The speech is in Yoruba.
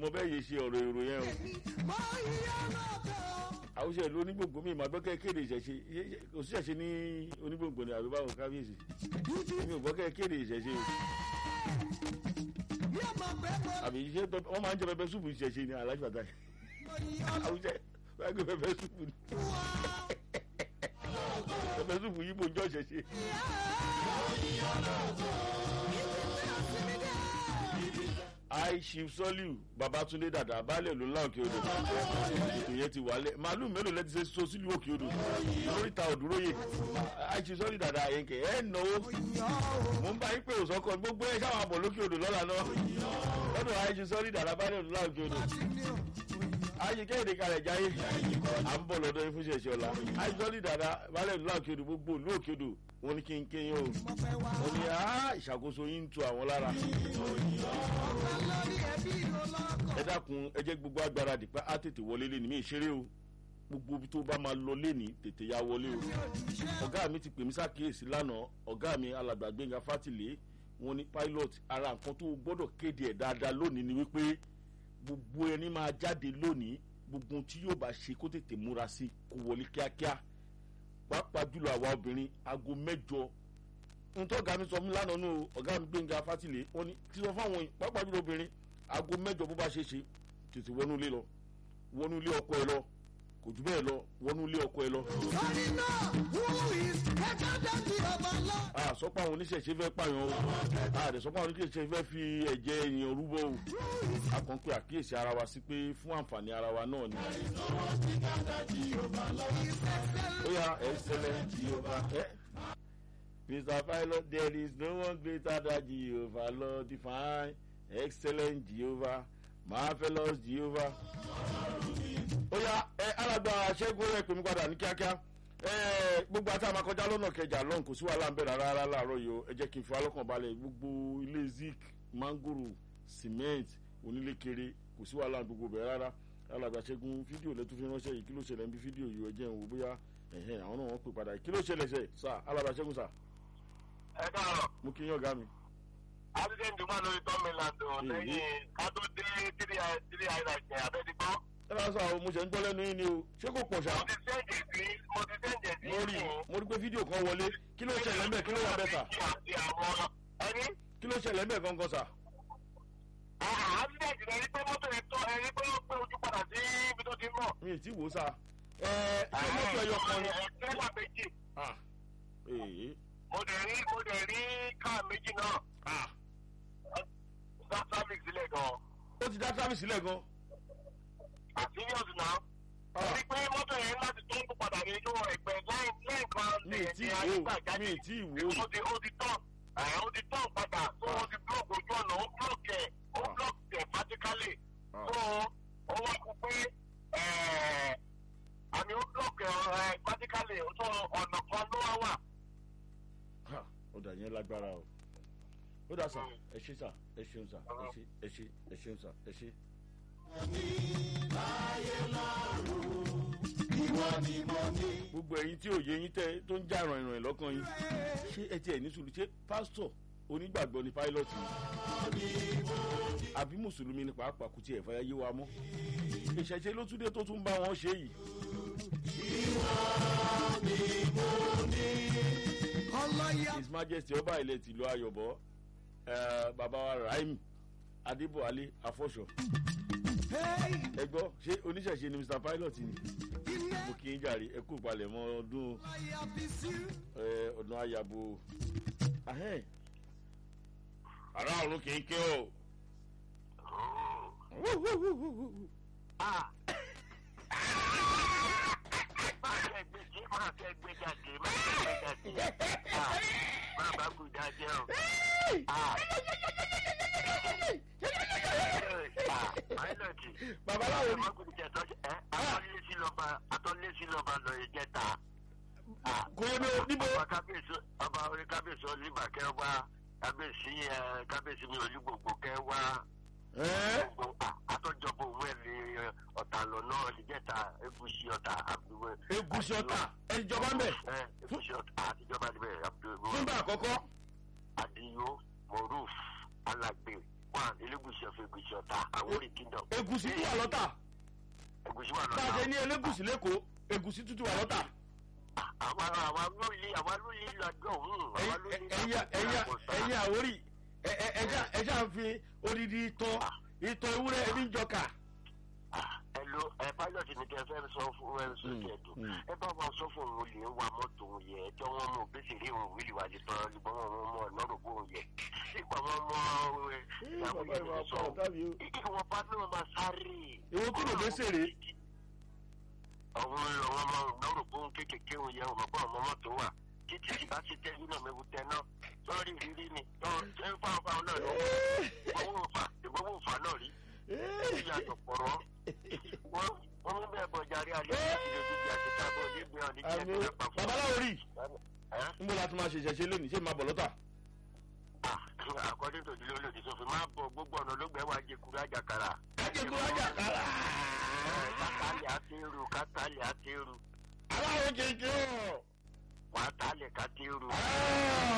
mọ bẹ́ẹ̀ yé ṣe ọ̀rọ̀ èrò yẹn o àwùjọ ìlú onígbòǹgbò mi ìmọ̀ àgbẹ̀kẹ́ kéde ìṣẹ̀ṣe kò sí ìṣẹ̀ṣe ní onígbòǹgbò ni àbí báwo kábíyèsí mi ò gbọ́ kẹ́ kéde ìṣẹ̀ṣe o àbí ṣé wọ́n máa ń jẹ pẹpẹ súpù ìṣẹ̀ṣe ni aláṣẹ bàtà àwùjọ wọ́n á gbé pẹpẹ súpù ni pẹpẹ súpù yìí bò ń jọ ìṣẹ̀ṣe. aishif soliu babatunde dada baálẹ̀ ló ńlá òkè odò ètò yẹn ti wálẹ̀ màálù mélòó lẹ́ti ṣe so sílùú òkè odò lóríta òdúróyè aishif soliu dada àyẹ̀kẹ́ ẹ̀ náwó mo ń bá yín pé òsọ́kọ gbogbo ẹ̀ sáwọn àbọ̀ lókè odò lọ́la náà lọ́dọ̀ aishif soliu dada baálẹ̀ ló ńlá òkè odò ayíkẹ́ èdè kalẹ̀ jáyé à ń bọ̀ lọ́dọ̀ yín fún ṣẹ̀ṣẹ̀ ọ̀la aishif soliu dada baálẹ̀ ló ńlá òkè odò gbogbo ìlú òkè odò wọn ní kí n kéyìn o wọn ní ìṣàkóso yín ń tu àwọn lára ẹ dákun ẹ jẹ́ gbogbo agbára dìpẹ́ á tètè wọlé lé ní mi ìṣeré o gbogbo ibi tó bá máa lọ léni tètè ya wọlé o ọ̀gá mi ti pè mí ṣàkíyèsí lánàá ọ̀gá mi alàgbà gbẹ̀ngà fátìlé wọn ní pilot ara nǹkan tó gbọ́dọ̀ kéde ẹ̀ dáadáa lónìí ni wípé gbogbo ẹni máa jáde lónìí gbogbo tí yóò bá ṣe kó tètè múra sí kó wọlé kíákíá pàápàá jùlọ àwa obìnrin aago mẹ́jọ ntọ́ ọ̀gá mi sọ fún mi lánàá nù ọ̀gá mi gbẹ̀ngà fátìlé wọn ní kí sọ fáwọn yìí pàápàá jùlọ obìnrin aago mẹ́jọ bó bá ṣe ṣe tètè wọnú ilé lọ wọnú ilé ọkọ ẹ lọ kò jù bẹ́ẹ̀ lọ wọnú ilé ọkọ ẹ lọ. Sorry now, who is better than the overlord? a sọ pé àwọn oníṣẹ̀ṣe fẹ́ pààyàn o a dẹ̀ sọ pé àwọn oníṣẹ̀ṣe fẹ́ fi ẹ̀jẹ̀ èèyàn rúbọ o a kàn pé àkíyèsí ara wa sí pé fún àǹfààní ara wa náà ni. ó yà ẹ ṣẹlẹ̀ ẹ. Mr. Pilot, there is no one greater than Jehovah, Lord divine, excellent Jehovah, marvelous Jehovah. Ó yá ẹ alàgbà ṣẹ́gun rẹ̀ pè mí padà ní kíákíá. Ẹ gbogbo àti àmà kọjá lọ́nà kẹjà lọ́n kò sí wàhálà ń bẹ̀rẹ̀ rárá láàárọ̀ yìí o. Ẹ jẹ́ kí n fi alọ́kàn balẹ̀ gbogbo ilé zik, mangoro, cement, onílékeré kò sí wàhálà gbogbo bẹ̀rẹ̀ rárá. Alàgbà ṣẹ́gun fídíò lẹ́tún fi ránṣẹ́ yìí kí ló ṣẹlẹ̀ ń bí fídíò yìí ẹ jẹ́ n wò bóyá ẹ̀hẹ́n àwọn náà wọ́n pè padà kí ló ṣẹlẹ̀ ṣe sà alàgbà ṣẹ́gun sà ẹ káàárọ̀ mo kí yín ọ̀gá mi. accident wà lórí tọ́mìland o Èyí. lẹ́yìn ká tó dé three i- three island yẹn abẹ́dígbọ́. ẹ bá sọ àwọn mo ṣe ń gbọ́ lẹ́nu yín ni o ṣé kò pọ̀ ṣá. mo ti sẹ́ǹdì sí mo ti sẹ́ǹdì sí mo rí mo rí pé fídíò kan wọlé kí ló ṣẹlẹ̀ ńbẹ̀ kí ló wà bẹ́ẹ̀ sà àti àwọn ẹni. kí ló ṣẹlẹ̀ ńbẹ̀ gangan sà. Ah, accident rẹ̀ rí pé mọ́tò yẹn tọ́ ẹ rí pé ó gbé ojú padà sí ibi tó ti ń bọ̀. mi ì tí wò ó sà. ẹ ṣé mọ́tò ẹyọ kan ni. ẹ tẹ́lá méjì Ah, ee mo dẹ̀ rí mo dẹ̀ rí káà méjì náà ah, dá traffic sílẹ̀ gan-an. ó ti dá tábìlì sílẹ̀ gan. àfihàn náà. Ah, rí pé mọ́tò yẹn láti tó ń padà ní inú ẹgbẹ́ lẹ́yìn lẹ́yìn kan mi ì tí wò ó mi ì tí wò ó. ó ti ó ti tán ẹ̀ ó ti tán padà tó ó ti block ojú ọ̀nà ó block ẹ̀ ó Ah. block ẹ̀ vertically Ah. tó ó wá kú pé ẹ̀ àmì ó block ẹ̀ vertically tó ọ̀nà kan ló wá wà. Ha, ó dà yẹn lágbára o. ó dà sà ẹ ṣe sà ẹ ṣeun sà ẹ ṣe ẹ ṣe ẹ ṣeun sà ẹ ṣe. gbogbo ẹyin tí òye yín tẹ tó ń já ìràn ìràn lọ́kàn yín ṣé ẹ tiẹ̀ ní sùúrù ṣé pásítọ̀ onígbàgbọ́ ni páílọ́tì ni àbí mùsùlùmí ni pàápàá kò tiẹ̀ fẹ́ yé wa mọ́ ìṣẹ̀ṣe ló tún dé tó tún bá wọn ṣe yìí Ọlọ́yà his majesty ọba ilẹ̀ tìlú ayọ̀bọ eh, bàbá wa rahim adébọ̀álé afọ́ṣọ hey, ẹ gbọ́ ṣé oníṣẹ̀ṣe ni mr pilot ni ilé mo kì í jàre ẹ kú palẹ̀mọ́ ọdún ọlọ́yà bísí. eh, ọdún ayabo ahẹ́n ará ọ̀run kì í ké o. Ah. Máa fẹ́ gbé jí, máa fẹ́ gbé jáde, máa fẹ́ gbé jáde. Ah, Máa bá kú jáde o. Ah. Ah, Pilot. babaláwo ni Atọ́lésí lọ́ba atọ́lésí lọ́ba lọ ìjẹta. kò yẹ mi o níbo. Ọba kábíyèsí ọba orí kábíyèsí olíbà kẹ́ wá kábíyèsí ẹ kábíyèsí mi olúgbògbò kẹ́ wá. ẹ́ẹ́ Gbogbo àtọ́jọpọ̀ òwe ni ọ̀tà lọ́nà ìjẹta egusi ọ̀tà àbúrò. egusi ọ̀tà ẹnìjọba ń bẹ̀ Ẹ egusi ọ̀tà àtijọba níbẹ̀ àbúrò. fúnbà àkọ́kọ́ Adiyo Moruf Alagbe one Elegusi of Egusi ọ̀tà Awori Kingdom. ègùsì tún wà lọ́tà ẹ̀gúsí wà bá a ṣe lọ́nà. ní elégùsì lẹ́kọ̀ọ́ ègùsì tún tún wà lọ́tà àwa àwa ló lé àwa ló lé lọ́jọ́ òun. àwa ló lé ẹ̀yà ẹ̀yà ẹ̀yà àwórì ẹ̀- ẹ̀- ẹ̀já ẹ̀já ń fi odidi ìtàn ìtàn ewúrẹ́ ẹbí ń jọkà. ẹ lo ẹ pilot ni kẹ fẹ́ sọ fún ẹ sọ Mm, kẹ dùn mm. ẹ bá wọn sọ fún òun lè wa mọ́tò òun yẹ ẹjọ́ wọn mú bẹ́sẹ̀ rí òun wíìlì wájú tán nígbà wọn mú ọmọ lọ́rùn bó òun yẹ nígbà wọn mọ ẹ ìyàwó bàbá yẹn ìwà ti sọ pọ̀ tàbí o. ìwọ̀n bá náà máa sáré. Èwo kí ló bẹ́sẹ̀ rè? àwọn àwọn ọmọ lọ́rùn bó kékèké òun yẹ òun bọ́ ọmọ mọ́tò wà títí tí bá ti tẹ́lú náà mẹ́wù tẹ náà lọ́rí rírí ni lọ́rùn tẹ́ ń fáwọn fáwọn náà lọ́wọ́ ìgbọ́wọ́ òfà ìgbọ́wọ́ òfà náà rí ìyàtọ̀ pọ̀rọ̀ wọ́n wọ́n mú bẹ́ẹ̀ bọ̀ jàre alẹ́ láti lè dúdú àti tábọ̀ níbi ọ̀nì jẹ́ àmì ìpínlẹ̀ pàfọ́. babaláwo rí ń bọ̀ láti máa ṣe ìṣẹ̀ṣe lónìí ṣé máa bọ̀ lọ́tà. àkọ́dé tòjú ló lòdì sófin máa bọ̀ gbogbo ọ̀nà ló gbẹ́ wá jẹkuru àjàkàrà. ajẹ́kùn ajakara. kátàlẹ̀ àti irú kátàlẹ̀ àti irú aláwo jẹjẹ. wàá tálẹ̀ kátì irú. Ah!